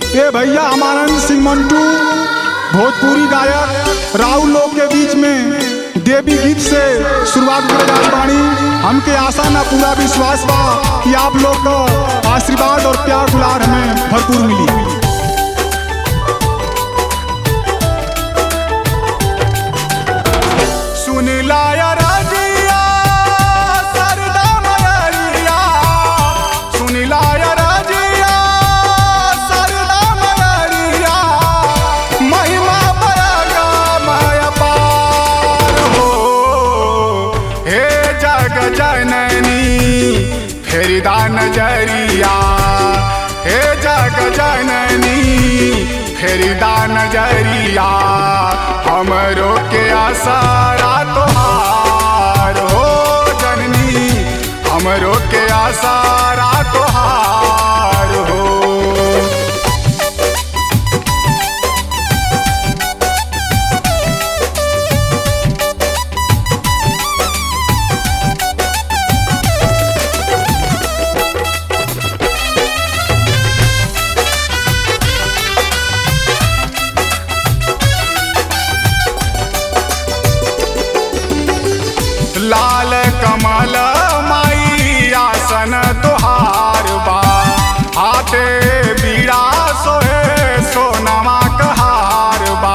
ये भैया अमानंद सिंह मंटू भोजपुरी गायक राहुल लोग के बीच में देवी गीत से शुरुआत कर जात बानी हमके आशा ना पूरा विश्वास बा कि आप लोग का आशीर्वाद और प्यार दुलार हमें भरपूर मिली सुन लाया राजिया सरदा मयरिया सुन लाया राजिया सरदा मयरिया महिमा बड़ा मय पार हो हे जग जननी फेरिदा नजरिया हे जग जननी फेरिदा नजरिया हमरो के आसारा तोहार हो जननी हमरो के आसारा तोहार हो लाल कमल माई आसन तुहार बा हाथे बीड़ा सोहे सोनमा कहार बा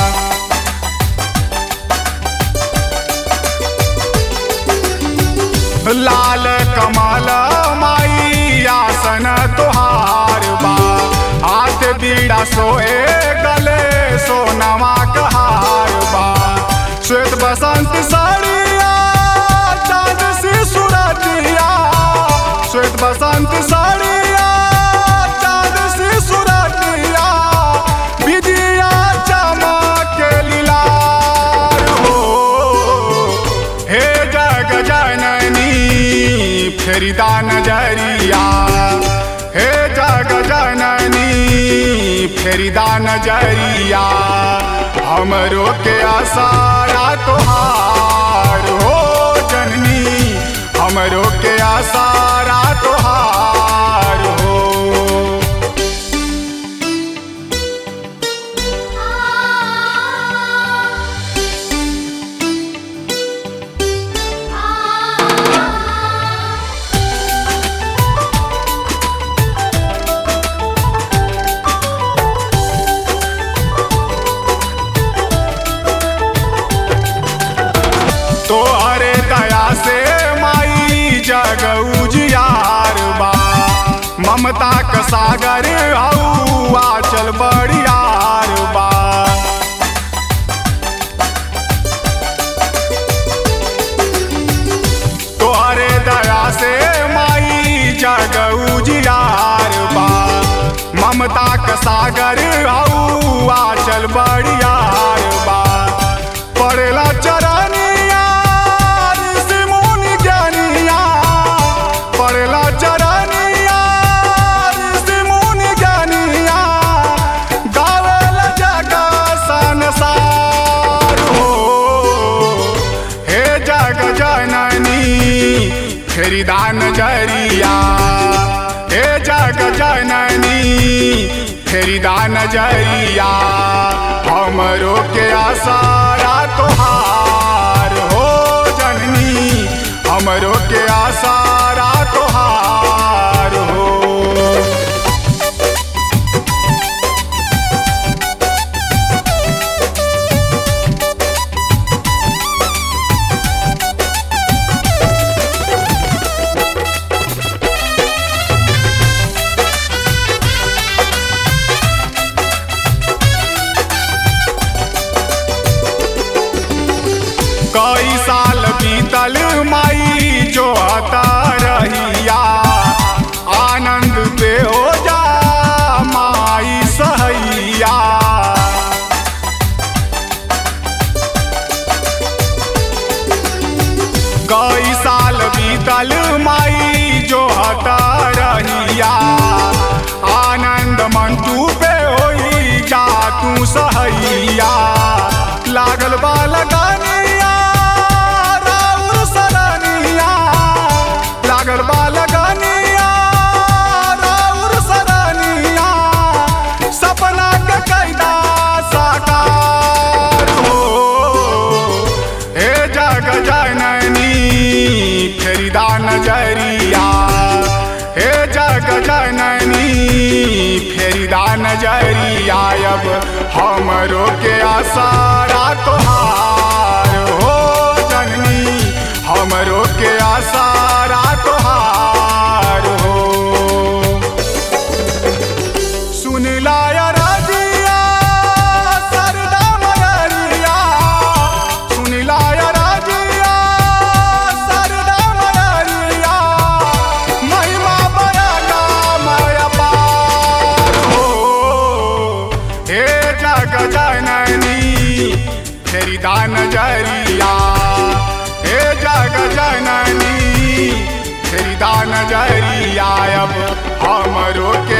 लाल कमल माई आसन तुहार बा हाथ बीड़ा सोए गले सोनमा कहार बा श्वेत बसंत साड़िया चांद सी सुरतिया श्वेत बसंत साड़िया चांद सी सुरतिया विदिया चमक लीलार हो हे जग जननी फेरिदा नजरिया हे जग जननी फेरिदा नजरिया हमरो के आसारा तोहार हो जननी हमरो के आसारा तोहार हो तोहरे दया से माई जग उजियार बा ममता क सागर हऊ आचल बड़ियार बा तोहरे दया से माई जग उजियार बा ममता क सागर हऊ आचल बड़ियार बा पड़ेला चरनिया ऋषि मुनि ज्ञानिया पड़ेला चरनिया ऋषि मुनि ज्ञानिया गावेला जग संसार हो हे जग जननी फेरिदा नजरिया हे जग जननी फेरिदा नजरिया हमरो के आसारा तोहार हो जननी हमरो के आसारा तोहार हो कई साल बीतल माई जो हता रहिया आनंद पे हो जा माई सहैया कई साल बीतल माई जो हता रहिया आनंद मंटू पे होई जा तू सहैया लागल बा लगानिया राउर सरनिया लागल बा लगानिया राउर जग जननी फेरिदा नजरिया अब हमरो के आसारा तोहार हो जननी हमरो के आसारा तोहार हो सुन लाया राजिया सरदा मयरिया सुन लाया राजिया सरदा मयरिया महिमा बयाना माया पार हो हे जग जननी तेरी दान जरिया हे जग जननी तेरी दान जरिया अब हमरो के